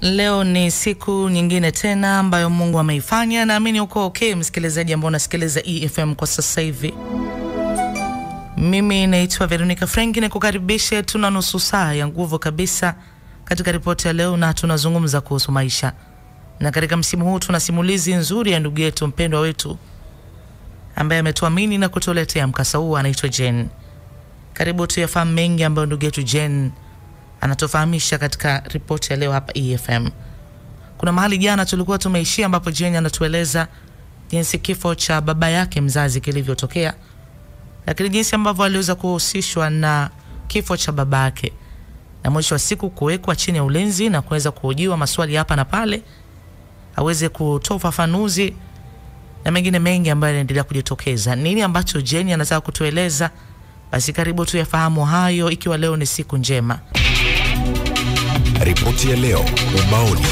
Leo ni siku nyingine tena ambayo Mungu ameifanya. Naamini uko okay, msikilizaji ambao unasikiliza EFM kwa sasa hivi. Mimi naitwa Veronica Frank, nikukaribishe. Tuna nusu saa ya nguvu kabisa katika ripoti ya leo, na tunazungumza kuhusu maisha, na katika msimu huu tuna simulizi nzuri ya ndugu yetu mpendwa wetu ambaye ametuamini na kutuletea mkasa huu, anaitwa Jen. Karibu tuyafahamu mengi ambayo ndugu yetu Jen anatufahamisha katika ripoti ya leo hapa EFM. Kuna mahali jana tulikuwa tumeishia, ambapo Jen anatueleza jinsi kifo cha baba yake mzazi kilivyotokea, lakini jinsi ambavyo aliweza kuhusishwa na kifo cha baba yake na mwisho wa siku kuwekwa chini ya ulinzi na kuweza kuhojiwa maswali hapa na pale, aweze kutoa ufafanuzi na mengine mengi ambayo yanaendelea kujitokeza. Nini ambacho Jen anataka kutueleza? Basi karibu tuyafahamu hayo, ikiwa leo ni siku njema. Ripoti ya leo ubaoni.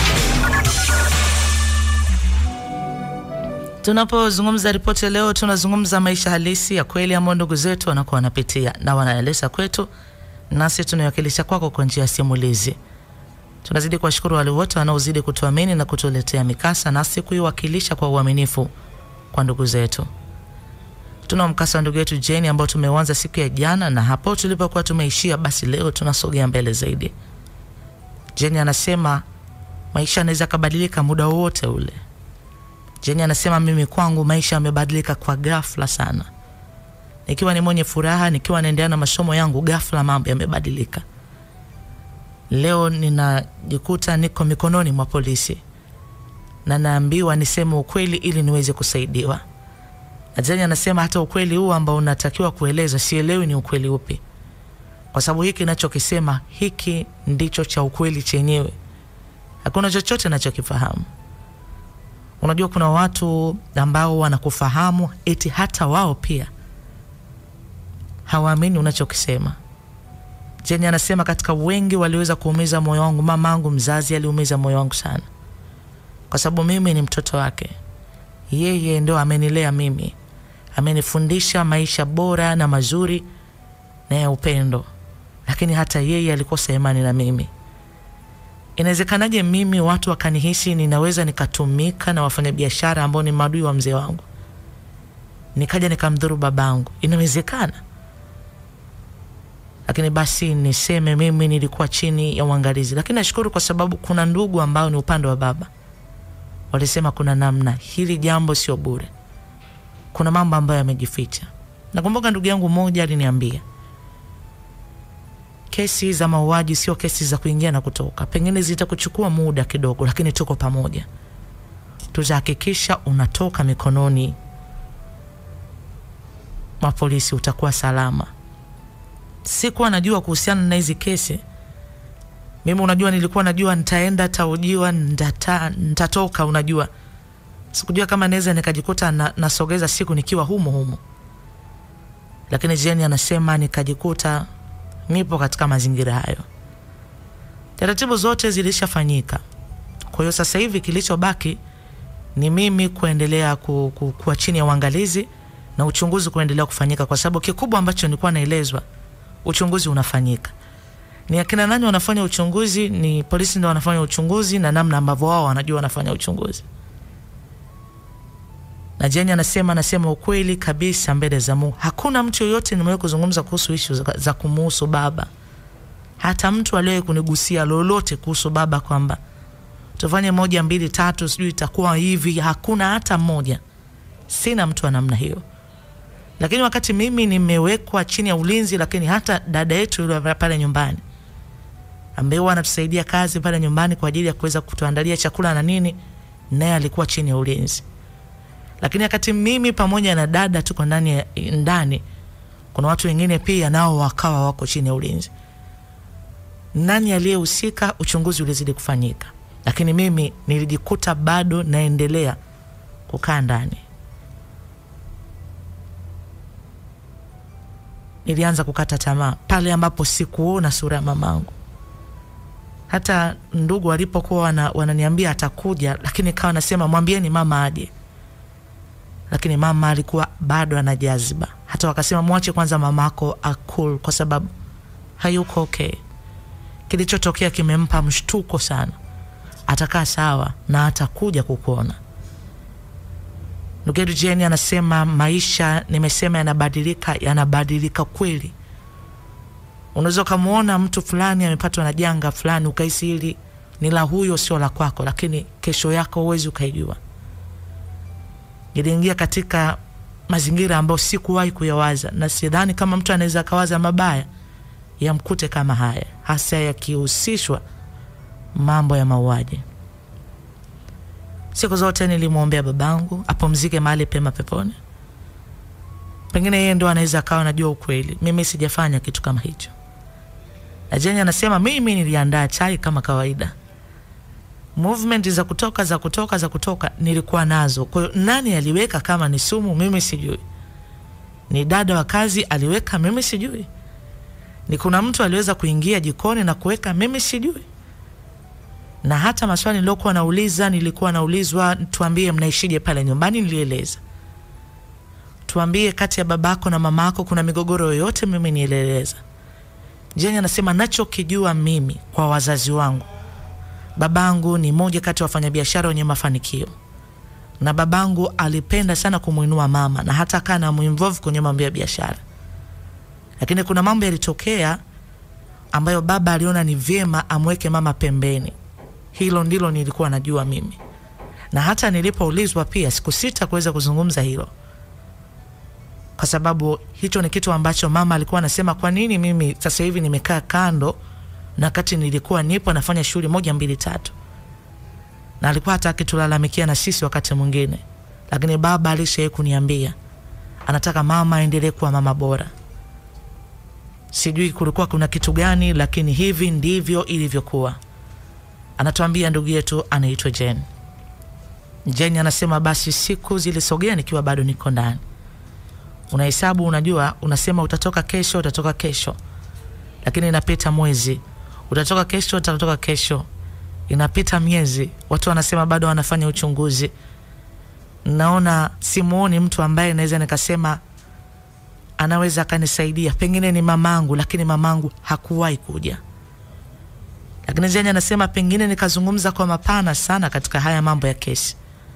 Tunapozungumza ripoti ya leo, tunazungumza maisha halisi ya kweli ambayo ndugu zetu wanakuwa wanapitia na wanaeleza kwetu, nasi tunawakilisha kwako kwa njia ya simulizi. Tunazidi kuwashukuru wale wote wanaozidi kutuamini na kutuletea mikasa, nasi kuiwakilisha kwa uaminifu kwa ndugu zetu. Tuna mkasa wa ndugu yetu Jeni ambao tumeuanza siku ya jana, na hapo tulipokuwa tumeishia, basi leo tunasogea mbele zaidi. Jeni anasema maisha yanaweza kabadilika muda wowote ule. Jeni anasema mimi kwangu maisha yamebadilika kwa ghafla sana. Nikiwa ni mwenye furaha, nikiwa naendelea na masomo yangu, ghafla mambo yamebadilika. Leo ninajikuta niko mikononi mwa polisi na naambiwa niseme ukweli ili niweze kusaidiwa. Na Jeni anasema hata ukweli huu ambao unatakiwa kueleza sielewi ni ukweli upi, kwa sababu hiki nachokisema hiki ndicho cha ukweli chenyewe, hakuna chochote nachokifahamu. Unajua, kuna watu ambao wanakufahamu eti hata wao pia hawaamini unachokisema. Jeni anasema katika wengi waliweza kuumiza moyo wangu, mama yangu mzazi aliumiza moyo wangu sana, kwa sababu mimi ni mtoto wake. Yeye ndo amenilea mimi, amenifundisha maisha bora na mazuri na ya upendo, lakini hata yeye alikosa imani na mimi. Inawezekanaje mimi watu wakanihisi ninaweza nikatumika na wafanyabiashara ambao ni maadui wa mzee wangu, nikaja nikamdhuru babangu? Inawezekana? Lakini basi niseme mimi nilikuwa chini ya uangalizi, lakini nashukuru kwa sababu kuna ndugu ambao ni upande wa baba walisema kuna namna, hili jambo sio bure, kuna mambo ambayo yamejificha. Nakumbuka ndugu yangu mmoja aliniambia kesi za mauaji sio kesi za kuingia na kutoka, pengine zitakuchukua muda kidogo, lakini tuko pamoja, tutahakikisha unatoka mikononi mwa polisi, utakuwa salama. Sikuwa najua kuhusiana na hizi kesi mimi unajua, nilikuwa najua nitaenda taujiwa, nitata, nitatoka. Unajua, sikujua kama naweza nikajikuta na, nasogeza siku nikiwa humo humo, lakini Jeni anasema nikajikuta nipo katika mazingira hayo. Taratibu zote zilishafanyika, kwa hiyo sasa hivi kilichobaki ni mimi kuendelea ku, ku, kuwa chini ya uangalizi na uchunguzi kuendelea kufanyika, kwa sababu kikubwa ambacho nilikuwa naelezwa, uchunguzi unafanyika ni akina nani wanafanya uchunguzi? Ni polisi ndio wanafanya uchunguzi na namna ambavyo wao wanajua wanafanya uchunguzi. Na Jeni anasema anasema ukweli kabisa mbele za Mungu, hakuna mtu yoyote nimewahi kuzungumza kuhusu ishu za, za kumuhusu baba, hata mtu aliyewahi kunigusia lolote kuhusu baba kwamba tufanye moja mbili tatu, sijui itakuwa hivi, hakuna hata mmoja. Sina mtu wa namna hiyo lakini wakati mimi nimewekwa chini ya ulinzi, lakini hata dada yetu yule pale nyumbani ambaye huwa anatusaidia kazi pale nyumbani kwa ajili ya kuweza kutuandalia chakula na nini, naye alikuwa chini ya ulinzi. Lakini wakati mimi pamoja na dada tuko ndani ndani, kuna watu wengine pia nao wakawa wako chini ya ulinzi. Nani aliyehusika? Uchunguzi ulizidi kufanyika, lakini mimi nilijikuta bado naendelea kukaa ndani. Nilianza kukata tamaa pale ambapo sikuona sura ya mamangu. Hata ndugu walipokuwa wana, wananiambia atakuja, lakini kawa nasema mwambieni mama aje, lakini mama alikuwa bado ana jaziba. Hata wakasema mwache kwanza mamako akul, kwa sababu hayuko okay. Kilichotokea kimempa mshtuko sana, atakaa sawa na atakuja kukuona. Ndugu yetu Jeni anasema maisha, nimesema yanabadilika, yanabadilika kweli. Unaweza ukamwona mtu fulani amepatwa na janga fulani, ukahisi hili ni la huyo, sio la kwako, lakini kesho yako huwezi ukaijua. Niliingia katika mazingira ambayo sikuwahi kuyawaza, na sidhani kama mtu anaweza akawaza mabaya yamkute kama haya, hasa yakihusishwa mambo ya mauaji. Siku zote nilimwombea babangu apumzike mahali pema peponi. Pengine yeye ndo anaweza akawa anajua ukweli, mimi sijafanya kitu kama hicho. Na Jeni anasema mimi niliandaa chai kama kawaida, movement za kutoka za kutoka za kutoka nilikuwa nazo. Kwa hiyo nani aliweka kama ni sumu, mimi sijui. Ni dada wa kazi aliweka, mimi sijui. Ni kuna mtu aliweza kuingia jikoni na kuweka, mimi sijui na hata maswali niliokuwa nauliza, nilikuwa naulizwa, tuambie mnaishije pale nyumbani, nilieleza. Tuambie kati ya babako na mamako kuna migogoro yoyote, mimi nieleleza. Jeni anasema nachokijua mimi kwa wazazi wangu, babangu ni moja kati ya wafanyabiashara wenye mafanikio, na babangu alipenda sana kumwinua mama na hata akaa na muinvolve kwenye mambo ya biashara, lakini kuna mambo yalitokea ambayo baba aliona ni vyema amweke mama pembeni. Hilo ndilo nilikuwa najua mimi, na hata nilipoulizwa pia sikusita kuweza kuzungumza hilo, kwa sababu hicho ni kitu ambacho mama alikuwa anasema, kwa nini mimi sasa hivi nimekaa kando na wakati nilikuwa nipo nafanya shughuli moja mbili tatu, na alikuwa hata akitulalamikia na sisi wakati mwingine, lakini baba alishawahi kuniambia anataka mama aendelee kuwa mama bora. Sijui kulikuwa kuna kitu gani, lakini hivi ndivyo ilivyokuwa. Anatuambia ndugu yetu anaitwa Jen. Jen anasema basi siku zilisogea nikiwa bado niko ndani. Unahesabu, unajua, unasema utatoka kesho, utatoka kesho, lakini inapita mwezi, utatoka kesho, utatoka kesho, inapita miezi, watu wanasema bado wanafanya uchunguzi. Naona simuoni mtu ambaye naweza nikasema anaweza akanisaidia, pengine ni mamangu, lakini mamangu hakuwahi kuja lakini Jeni anasema pengine nikazungumza kwa mapana sana katika haya mambo ya kesi,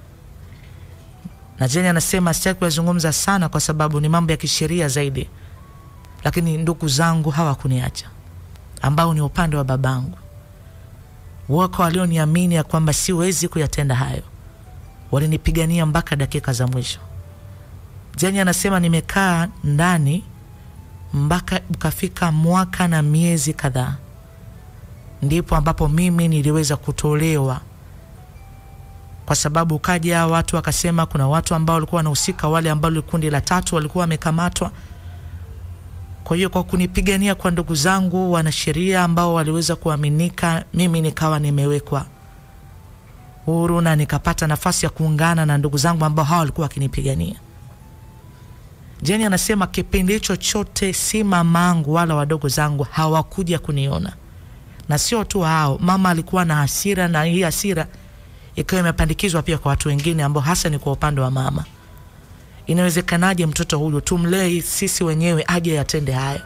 na Jeni anasema sitaki kuyazungumza sana kwa sababu ni mambo ya kisheria zaidi, lakini ndugu zangu hawakuniacha, ambao ni upande wa babangu. Wako walioniamini ya kwamba siwezi kuyatenda hayo, walinipigania mpaka dakika za mwisho. Jeni anasema nimekaa ndani mpaka ukafika mwaka na miezi kadhaa ndipo ambapo mimi niliweza kutolewa, kwa sababu kaja watu wakasema kuna watu ambao walikuwa wanahusika, wale ambao kundi la tatu walikuwa wamekamatwa. Kwa hiyo kwa kunipigania kwa ndugu zangu wanasheria ambao waliweza kuaminika, mimi nikawa nimewekwa huru na nikapata nafasi ya kuungana na ndugu zangu ambao hawa walikuwa wakinipigania. Jeni anasema kipindi hicho chote si mamangu wala wadogo zangu hawakuja kuniona na sio tu hao, mama alikuwa na hasira, na hii hasira ikawa imepandikizwa pia kwa watu wengine ambao hasa ni kwa upande wa mama. Inawezekanaje mtoto huyu tumlee sisi wenyewe aje yatende haya?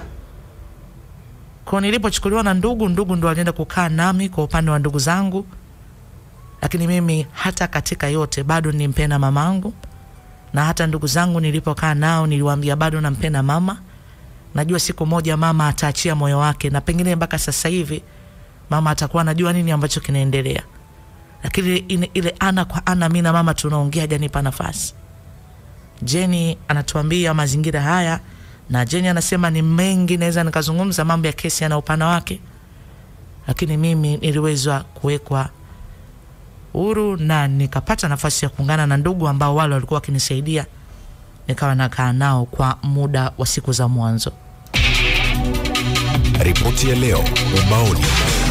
Kwa nilipochukuliwa na ndugu, ndugu ndo alienda kukaa nami kwa upande wa ndugu zangu, lakini mimi hata katika yote bado nimpenda mamangu, na hata ndugu zangu nilipokaa nao niliwaambia bado nampenda mama najua siku moja mama ataachia moyo wake, na pengine mpaka sasa hivi mama atakuwa anajua nini ambacho kinaendelea, lakini ile, ile ana kwa ana, mimi na mama tunaongea, janipa nafasi. Jeni anatuambia mazingira haya, na Jeni anasema ni mengi, naweza nikazungumza mambo ya kesi yana upana wake, lakini mimi niliweza kuwekwa huru na nikapata nafasi ya kuungana na ndugu ambao wale walikuwa wakinisaidia, nikawa nakaa nao kwa muda wa siku za mwanzo. Ripoti ya leo ubaoni.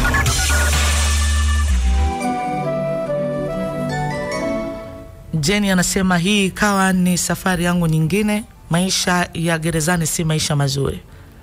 Jeni anasema hii ikawa ni safari yangu nyingine. Maisha ya gerezani si maisha mazuri.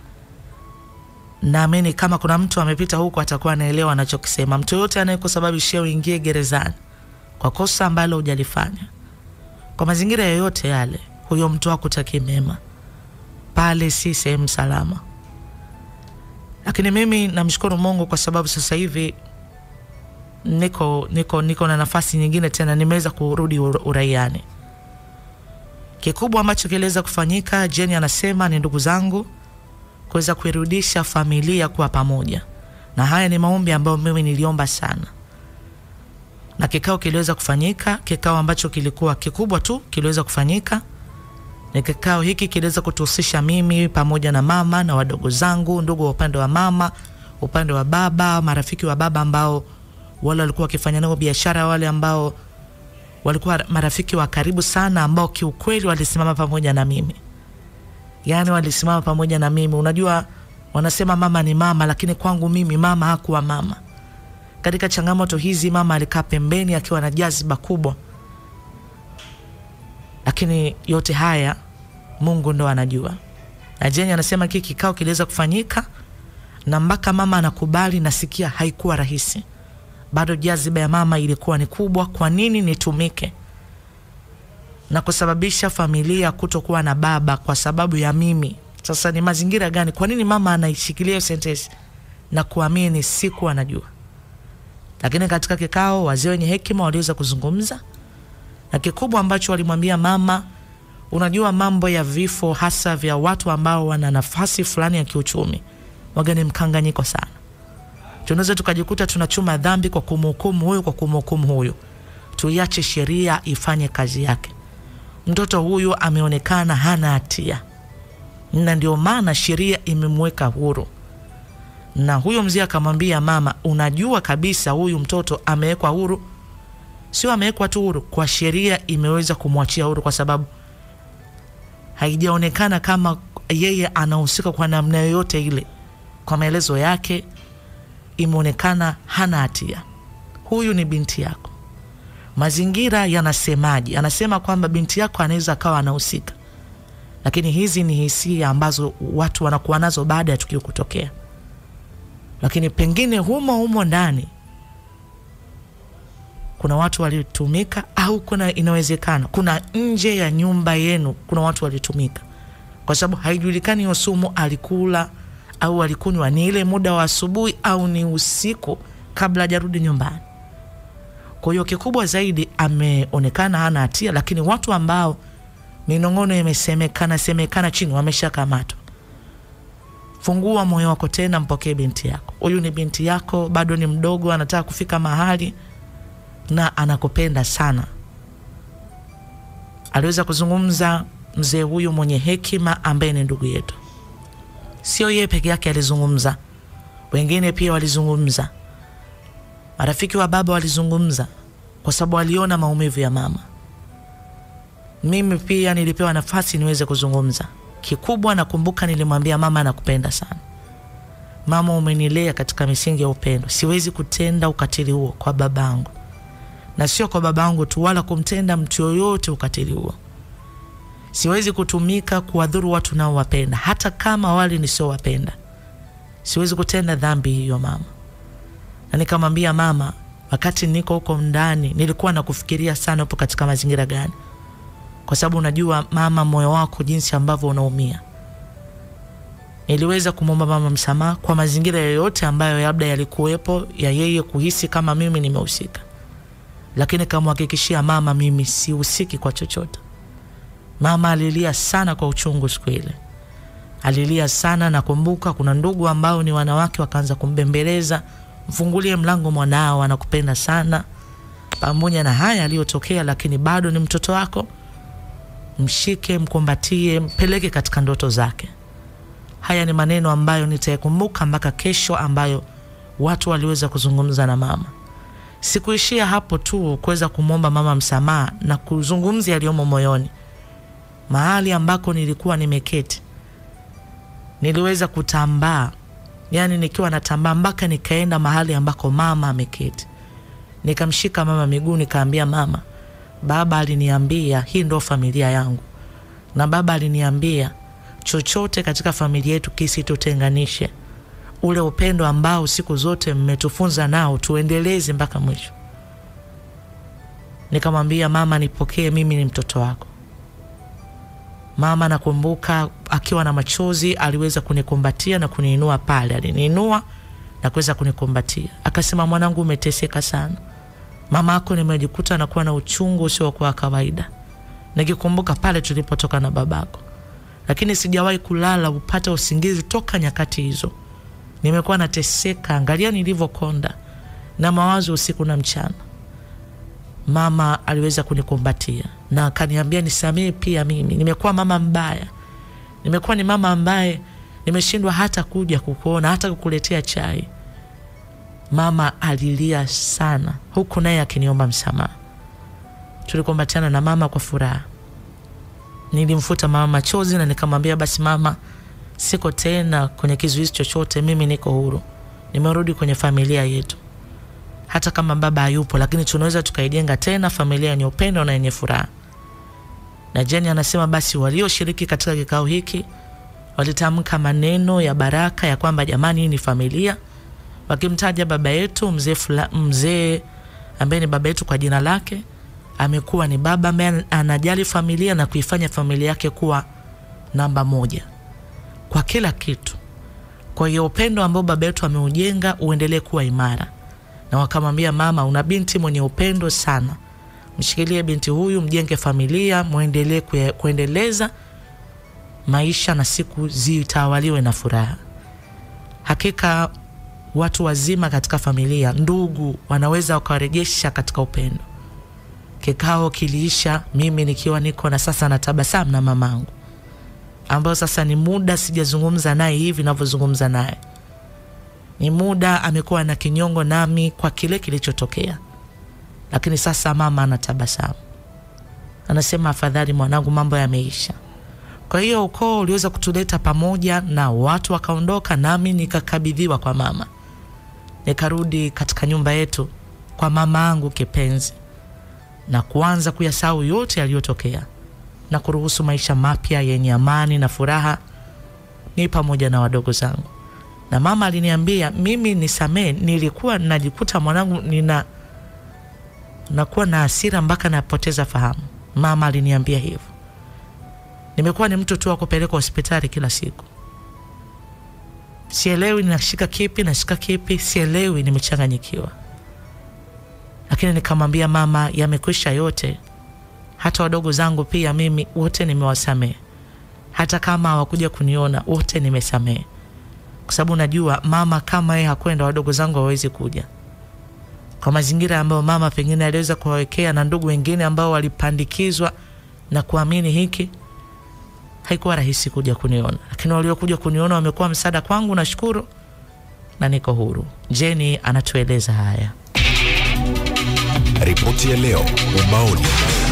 Naamini kama kuna mtu amepita huko atakuwa anaelewa anachokisema. Mtu yoyote anayekusababishia uingie gerezani kwa kosa ambalo hujalifanya, kwa mazingira yoyote yale, huyo mtu hakutaki mema. Pale si sehemu salama. Lakini mimi namshukuru Mungu kwa sababu sasa hivi niko niko niko na nafasi nyingine tena, nimeweza kurudi ur- uraiani. Kikubwa ambacho kiliweza kufanyika, Jeni anasema ni ndugu zangu kuweza kuirudisha familia kuwa pamoja, na haya ni maombi ambayo mimi niliomba sana, na kikao kiliweza kufanyika. Kikao ambacho kilikuwa kikubwa tu kiliweza kufanyika ni kikao hiki kiliweza kutuhusisha mimi pamoja na mama na wadogo zangu, ndugu wa upande wa mama, upande wa baba, marafiki wa baba ambao wale walikuwa wakifanya nao biashara, wale ambao walikuwa marafiki wa karibu sana, ambao kiukweli walisimama pamoja na mimi, yaani walisimama pamoja na mimi. Unajua, wanasema mama ni mama, lakini kwangu mimi mama hakuwa mama. Katika changamoto hizi, mama alikaa pembeni akiwa na jaziba kubwa lakini yote haya Mungu ndo anajua. Na Jeni anasema hiki kikao kiliweza kufanyika na mpaka mama anakubali, nasikia haikuwa rahisi, bado jaziba ya mama ilikuwa ni kubwa. Kwa nini nitumike na kusababisha familia kutokuwa na baba kwa sababu ya mimi? Sasa ni mazingira gani? Kwa nini mama anaishikilia hiyo sentensi na kuamini? Siku anajua, lakini katika kikao wazee wenye hekima waliweza kuzungumza na kikubwa ambacho walimwambia mama, unajua mambo ya vifo hasa vya watu ambao wana nafasi fulani ya kiuchumi waga ni mkanganyiko sana. Tunaweza tukajikuta tunachuma dhambi kwa kumhukumu huyu, kwa kumhukumu huyu. Tuiache sheria ifanye kazi yake. Mtoto huyu ameonekana hana hatia, na ndio maana sheria imemweka huru. Na huyo mzee akamwambia mama, unajua kabisa huyu mtoto amewekwa huru sio amewekwa tu huru, kwa sheria imeweza kumwachia huru, kwa sababu haijaonekana kama yeye anahusika kwa namna yoyote ile. Kwa maelezo yake, imeonekana hana hatia. Huyu ni binti yako. Mazingira yanasemaje? Anasema kwamba binti yako anaweza akawa anahusika, lakini hizi ni hisia ambazo watu wanakuwa nazo baada ya tukio kutokea, lakini pengine humo humo ndani kuna watu walitumika, au kuna inawezekana kuna nje ya nyumba yenu kuna watu walitumika, kwa sababu haijulikani hiyo sumu alikula au alikunywa ni ile muda wa asubuhi au ni usiku kabla hajarudi nyumbani. Kwa hiyo kikubwa zaidi ameonekana hana hatia, lakini watu ambao minong'ono imesemekana semekana chini wameshakamatwa. Fungua moyo wako tena, mpokee binti yako. Huyu ni binti yako, bado ni mdogo, anataka kufika mahali na anakupenda sana. Aliweza kuzungumza mzee huyu mwenye hekima ambaye ni ndugu yetu. Sio yeye peke yake alizungumza, wengine pia walizungumza, marafiki wa baba walizungumza, kwa sababu waliona maumivu ya mama. Mimi pia nilipewa nafasi niweze kuzungumza. Kikubwa nakumbuka nilimwambia mama, nakupenda sana mama, umenilea katika misingi ya upendo, siwezi kutenda ukatili huo kwa babangu na sio kwa babangu tu, wala kumtenda mtu yoyote ukatili huo. Siwezi kutumika kuwadhuru watu nao wapenda, hata kama wale nisiowapenda. Siwezi kutenda dhambi hiyo mama. Na nikamwambia mama, wakati niko huko ndani nilikuwa nakufikiria sana, upo katika mazingira gani, kwa sababu unajua mama, moyo wako jinsi ambavyo unaumia. Niliweza kumwomba mama msamaha kwa mazingira yoyote ambayo labda yalikuwepo ya yeye kuhisi kama mimi nimehusika lakini kamhakikishia mama, mimi sihusiki kwa chochote. Mama alilia sana kwa uchungu siku ile, alilia sana. Nakumbuka kuna ndugu ambao ni wanawake wakaanza kumbembeleza, mfungulie mlango mwanao, anakupenda sana. Pamoja na haya aliyotokea, lakini bado ni mtoto wako, mshike, mkumbatie, mpeleke katika ndoto zake. Haya ni maneno ambayo nitayakumbuka mpaka kesho, ambayo watu waliweza kuzungumza na mama. Sikuishia hapo tu kuweza kumwomba mama msamaha na kuzungumzia yaliyomo moyoni. Mahali ambako nilikuwa nimeketi, niliweza kutambaa, yani nikiwa natambaa mpaka nikaenda mahali ambako mama ameketi, nikamshika mama miguu, nikaambia mama, baba aliniambia hii ndo familia yangu, na baba aliniambia chochote katika familia yetu kisitutenganishe ule upendo ambao siku zote mmetufunza nao tuendeleze mpaka mwisho. Nikamwambia mama, nipokee, mimi ni mtoto wako. Mama nakumbuka akiwa na machozi aliweza kunikumbatia na kuniinua pale, aliniinua na kuweza kunikumbatia. Akasema, mwanangu, umeteseka sana, mama yako nimejikuta anakuwa na uchungu usiokuwa wa kawaida, nikikumbuka pale tulipotoka na babako, lakini sijawahi kulala upate usingizi toka nyakati hizo. Nimekuwa nateseka, angalia nilivyokonda na mawazo usiku na mchana. Mama aliweza kunikumbatia na akaniambia nisamehe pia mimi, nimekuwa mama mbaya, nimekuwa ni mama ambaye nimeshindwa hata kuja kukuona, hata kukuletea chai. Mama alilia sana, huku naye akiniomba msamaha. Tulikumbatiana na mama kwa furaha. Nilimfuta mama machozi na nikamwambia, basi mama, siko tena kwenye kizuizi chochote, mimi niko huru, nimerudi kwenye familia yetu. Hata kama baba hayupo, lakini tunaweza tukaijenga tena familia yenye upendo na yenye furaha. Na Jeni anasema basi walioshiriki katika kikao hiki walitamka maneno ya baraka ya kwamba jamani, hii ni familia, wakimtaja baba yetu mzee fula, mzee ambaye ni baba yetu kwa jina lake, amekuwa ni baba ambaye anajali familia na kuifanya familia yake kuwa namba moja kwa kila kitu. Kwa hiyo upendo ambao baba yetu ameujenga uendelee kuwa imara, na wakamwambia mama, una binti mwenye upendo sana, mshikilie binti huyu, mjenge familia, mwendelee kuendeleza maisha na siku zitawaliwe na furaha. Hakika watu wazima katika familia, ndugu, wanaweza wakawarejesha katika upendo. Kikao kiliisha, mimi nikiwa niko na sasa na tabasamu na mamangu, ambayo sasa ni muda sijazungumza naye hivi navyozungumza naye, ni muda amekuwa na kinyongo nami kwa kile kilichotokea, lakini sasa mama anatabasamu, anasema afadhali mwanangu, mambo yameisha. Kwa hiyo ukoo uliweza kutuleta pamoja na watu wakaondoka, nami nikakabidhiwa kwa mama, nikarudi katika nyumba yetu kwa mama yangu kipenzi, na kuanza kuyasahau yote yaliyotokea na kuruhusu maisha mapya yenye amani na furaha, ni pamoja na wadogo zangu. Na mama aliniambia mimi nisamee, nilikuwa najikuta mwanangu nina nakuwa na hasira mpaka napoteza fahamu. Mama aliniambia hivyo nimekuwa ni mtu tu wa kupeleka hospitali kila siku, sielewi nashika kipi, nashika kipi, sielewi, nimechanganyikiwa. Lakini nikamwambia mama, yamekwisha yote. Hata wadogo zangu pia mimi wote nimewasamehe, hata kama hawakuja kuniona wote nimesamehe, kwa sababu najua mama kama yeye hakwenda, wadogo zangu hawawezi kuja kwa mazingira ambayo mama pengine aliweza kuwawekea na ndugu wengine ambao walipandikizwa na kuamini hiki haikuwa rahisi kuja kuniona, lakini waliokuja kuniona wamekuwa msaada kwangu. Nashukuru na niko huru. Jeni anatueleza haya. Ripoti ya leo ubaoni.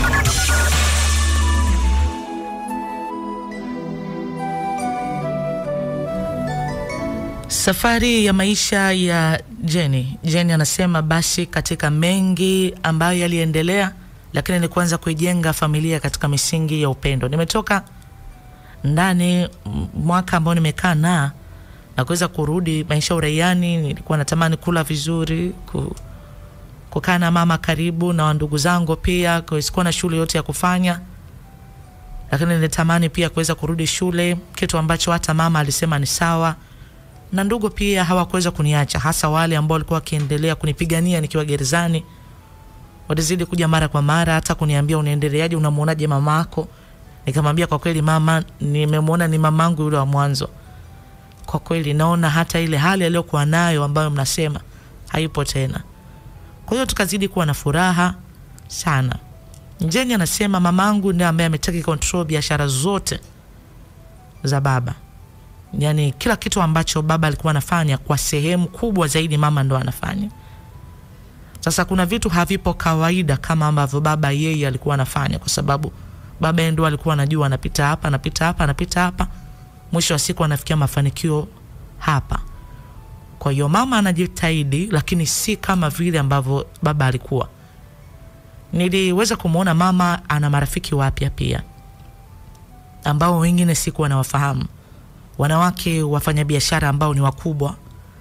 Safari ya maisha ya Jeni. Jeni anasema basi, katika mengi ambayo yaliendelea, lakini ni kuanza kuijenga familia katika misingi ya upendo. Nimetoka ndani mwaka ambao nimekaa na na kuweza kurudi maisha uraiani. Nilikuwa natamani kula vizuri, ku, kukaa na mama karibu na ndugu zangu pia, sikuwa na shule yote ya kufanya, lakini nilitamani pia kuweza kurudi shule, kitu ambacho hata mama alisema ni sawa, na ndugu pia hawakuweza kuniacha, hasa wale ambao walikuwa wakiendelea kunipigania nikiwa gerezani. Walizidi kuja mara kwa mara, hata kuniambia unaendeleaje, unamwonaje mamako Nikamwambia kwa kweli mama, nimemwona ni mamangu yule wa mwanzo. Kwa kweli naona hata ile hali aliyokuwa nayo ambayo mnasema haipo tena. Kwa hiyo tukazidi kuwa na furaha sana. Njeni anasema mamangu ndiye ambaye ametaki control biashara zote za baba, yaani kila kitu ambacho baba alikuwa anafanya kwa sehemu kubwa zaidi mama ndo anafanya. Sasa kuna vitu havipo kawaida kama ambavyo baba yeye alikuwa anafanya, kwa sababu baba yeye ndo alikuwa anajua anapita hapa anapita hapa anapita hapa, mwisho wa siku anafikia mafanikio hapa. Kwa hiyo mama anajitahidi, lakini si kama vile ambavyo baba alikuwa. Niliweza kumwona mama ana marafiki wapya pia ambao wengine sikuwa nawafahamu, wanawake wafanyabiashara ambao ni wakubwa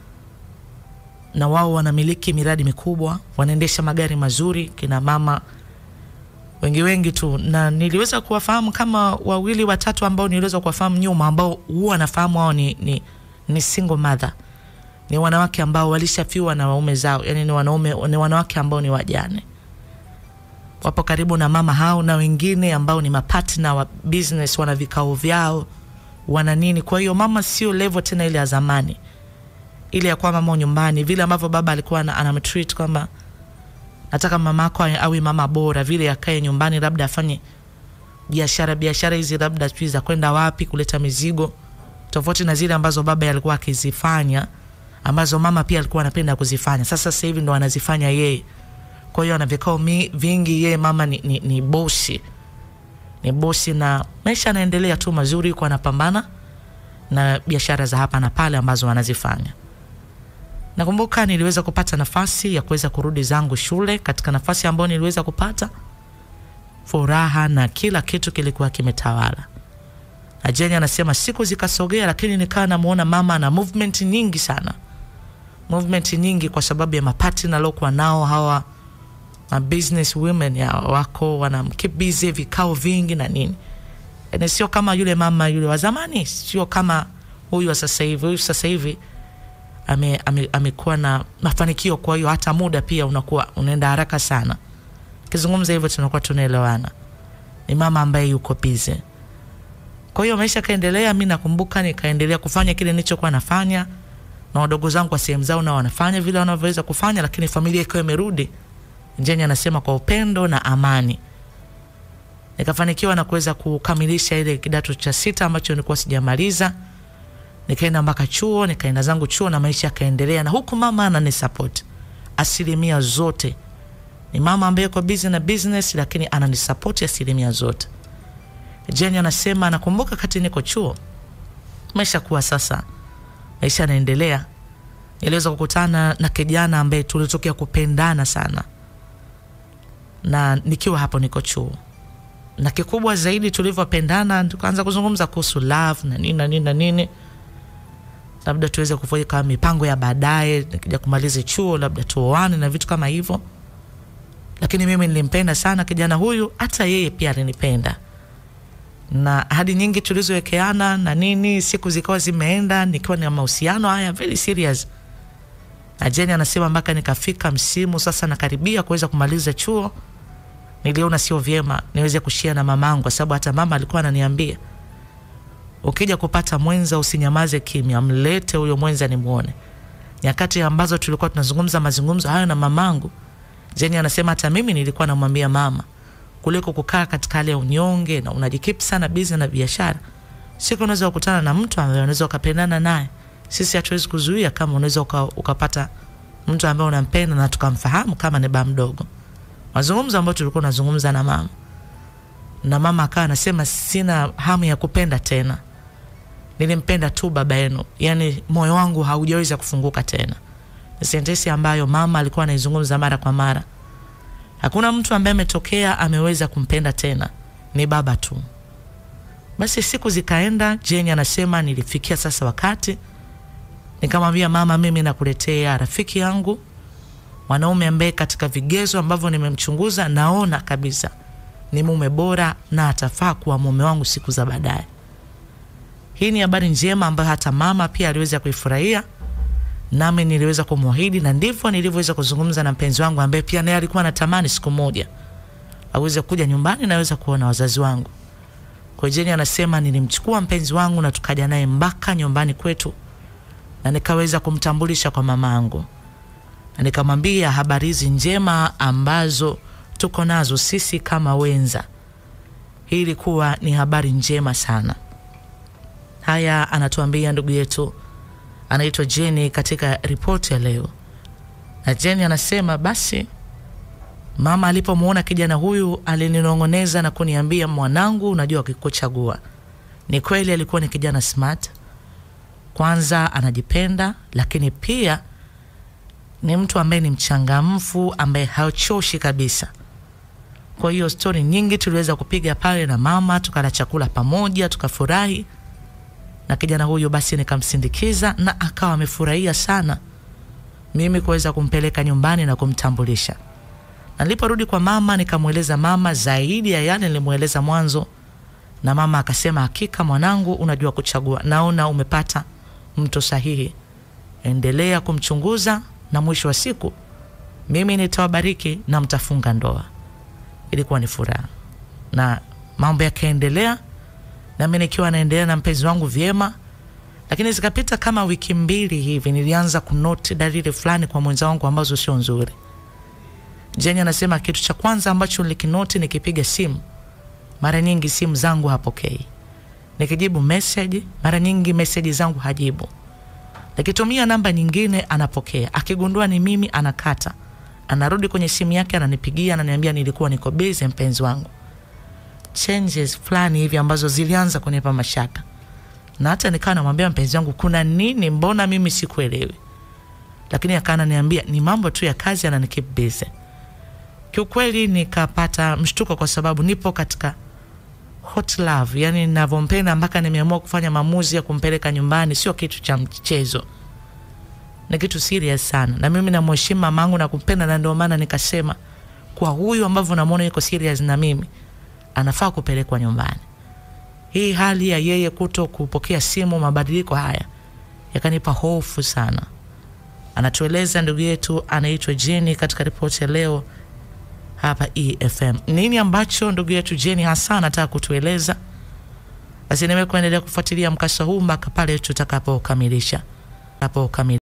na wao wanamiliki miradi mikubwa, wanaendesha magari mazuri, kina mama wengi wengi tu, na niliweza kuwafahamu kama wawili watatu ambao niliweza kuwafahamu nyuma, ambao huwa nafahamu wao ni, ni, ni single mother, ni wanawake ambao walishafiwa na waume zao, yani ni wanaume, ni wanawake ambao ni wajane, wapo karibu na mama hao, na wengine ambao ni mapatna wa business, wana vikao vyao, wana nini. Kwa hiyo mama sio level tena ile ya zamani, ile ya kwa mama nyumbani, vile ambavyo baba alikuwa ana- anamtreat kwamba nataka mama yako awe- awe mama bora, vile akae nyumbani, labda afanye biashara biashara hizi labda sijui za kwenda wapi kuleta mizigo, tofauti na zile ambazo baba alikuwa akizifanya, ambazo mama pia alikuwa anapenda kuzifanya. Sasa sasa hivi ndo anazifanya yeye. Kwa hiyo ana vikao mi- vingi, yeye mama ni, ni, ni bosi, ni bosi, na maisha anaendelea tu mazuri, kwa anapambana na biashara za hapa na pale ambazo anazifanya. Nakumbuka niliweza kupata nafasi ya kuweza kurudi zangu shule, katika nafasi ambayo niliweza kupata furaha na kila kitu kilikuwa kimetawala. Na Jeni anasema siku zikasogea, lakini nikawa namuona mama ana movement nyingi sana, movement nyingi kwa sababu ya mapatna aliokuwa nao hawa ma business women ya wako wana keep busy, vikao vingi na nini. Yani sio kama yule mama yule wa zamani, sio kama huyu wa sasa hivi. Huyu sasa hivi ame, ame, amekuwa na mafanikio, kwa hiyo hata muda pia unakuwa unaenda haraka sana. Kizungumza hivyo tunakuwa tunaelewana. Ni mama ambaye yuko busy. Kwa hiyo maisha kaendelea, mi nakumbuka nikaendelea kufanya kile nilichokuwa nafanya na wadogo zangu kwa sehemu zao na wanafanya vile wanavyoweza kufanya, lakini familia ikiwa imerudi. Njeni anasema kwa upendo na amani. Nikafanikiwa na kuweza kukamilisha ile kidato cha sita ambacho nilikuwa sijamaliza. Nikaenda mpaka chuo, nikaenda zangu chuo na maisha yakaendelea, na huku mama ananisupport asilimia zote ni mama ambaye yuko busy na business lakini ananisapoti asilimia zote. Jeni anasema anakumbuka kati niko chuo, maisha kuwa sasa, maisha yanaendelea. Niliweza kukutana na kijana ambaye tulitokea kupendana sana, na nikiwa hapo niko chuo, na kikubwa zaidi tulivyopendana, tukaanza kuzungumza kuhusu love na nini na nini na nini, labda tuweze kufanya mipango ya baadaye, nikija kumaliza chuo, labda tuoane na vitu kama hivyo lakini mimi nilimpenda sana kijana huyu, hata yeye pia alinipenda, na ahadi nyingi tulizowekeana na nini, siku zikawa zimeenda, nikiwa na mahusiano haya very serious. Na Jeni anasema mpaka nikafika msimu sasa nakaribia kuweza kumaliza chuo, niliona sio vyema niweze kushia na mamangu, kwa sababu hata mama alikuwa ananiambia ukija kupata mwenza usinyamaze kimya, mlete huyo mwenza nimwone. Nyakati ambazo tulikuwa tunazungumza mazungumzo hayo na mamangu Jeni anasema hata mimi nilikuwa namwambia mama, kuliko kukaa katika hali ya unyonge na unajikip sana bizi na biashara, siku unaweza kukutana na mtu ambaye unaweza ukapendana naye. Sisi hatuwezi kuzuia kama unaweza uka, ukapata mtu ambaye unampenda na tukamfahamu kama ni baba mdogo. Mazungumzo ambayo tulikuwa tunazungumza na mama, na mama akawa anasema sina hamu ya kupenda tena, nilimpenda tu baba yenu, yani moyo wangu haujaweza kufunguka tena ni sentensi ambayo mama alikuwa anaizungumza mara kwa mara. Hakuna mtu ambaye ametokea ameweza kumpenda tena, ni baba tu. Basi siku zikaenda, Jeni anasema nilifikia sasa wakati nikamwambia mama, mimi nakuletea rafiki yangu mwanaume ambaye katika vigezo ambavyo nimemchunguza naona kabisa ni mume bora na atafaa kuwa mume wangu siku za baadaye. Hii ni habari njema ambayo hata mama pia aliweza kuifurahia nami niliweza kumwahidi na ndivyo nilivyoweza kuzungumza na mpenzi wangu ambaye pia naye alikuwa anatamani siku moja aweze kuja nyumbani na aweze kuona wazazi wangu. Kwa Jeni anasema nilimchukua mpenzi wangu na tukaja naye mpaka nyumbani kwetu na nikaweza kumtambulisha kwa mamangu na nikamwambia habari hizi njema ambazo tuko nazo sisi kama wenza. Hii ilikuwa ni habari njema sana. Haya anatuambia ndugu yetu anaitwa Jeni katika ripoti ya leo, na Jeni anasema basi mama alipomwona kijana huyu alininong'oneza na kuniambia, mwanangu, unajua ukikuchagua. Ni kweli alikuwa ni kijana smart, kwanza anajipenda, lakini pia ni mtu ambaye ni mchangamfu, ambaye hachoshi kabisa. Kwa hiyo stori nyingi tuliweza kupiga pale na mama, tukala chakula pamoja, tukafurahi na kijana huyu basi nikamsindikiza na akawa amefurahia sana mimi kuweza kumpeleka nyumbani na kumtambulisha. Na niliporudi kwa mama nikamweleza mama zaidi ya yale nilimweleza mwanzo, na mama akasema, hakika mwanangu, unajua kuchagua, naona umepata mtu sahihi. endelea kumchunguza na mwisho wa siku mimi nitawabariki na mtafunga ndoa. Ilikuwa ni furaha na mambo yakaendelea, nami nikiwa naendelea na mpenzi wangu vyema, lakini zikapita kama wiki mbili hivi, nilianza kunoti dalili fulani kwa mwenza wangu ambazo sio nzuri. Jeni anasema kitu cha kwanza ambacho nilikinoti, nikipiga simu mara nyingi simu zangu hapokei, nikijibu message mara nyingi message zangu hajibu, nikitumia namba nyingine anapokea, akigundua ni mimi anakata, anarudi kwenye simu yake ananipigia, ananiambia nilikuwa niko busy mpenzi wangu. Changes fulani hivi ambazo zilianza kunipa mashaka, na hata nikawa namwambia mpenzi wangu, kuna nini? Mbona mimi sikuelewi? Lakini akawa ananiambia ni mambo tu ya kazi, ananikeep busy. Kiukweli nikapata mshtuko kwa sababu nipo katika hot love, yani ninavyompenda mpaka nimeamua kufanya maamuzi ya kumpeleka nyumbani, sio kitu cha mchezo, ni kitu serious sana, na mimi namheshimu mamangu na kumpenda, na ndio maana nikasema kwa huyu ambavyo namwona yuko serious na mimi, anafaa kupelekwa nyumbani. Hii hali ya yeye kuto kupokea simu, mabadiliko haya yakanipa hofu sana. Anatueleza ndugu yetu anaitwa Jenny katika ripoti ya leo hapa EFM. Nini ambacho ndugu yetu Jenny hasa anataka kutueleza? Basi nimekuendelea kufuatilia mkasa huu mpaka pale tutakapokamilisha. Tapokamilisha.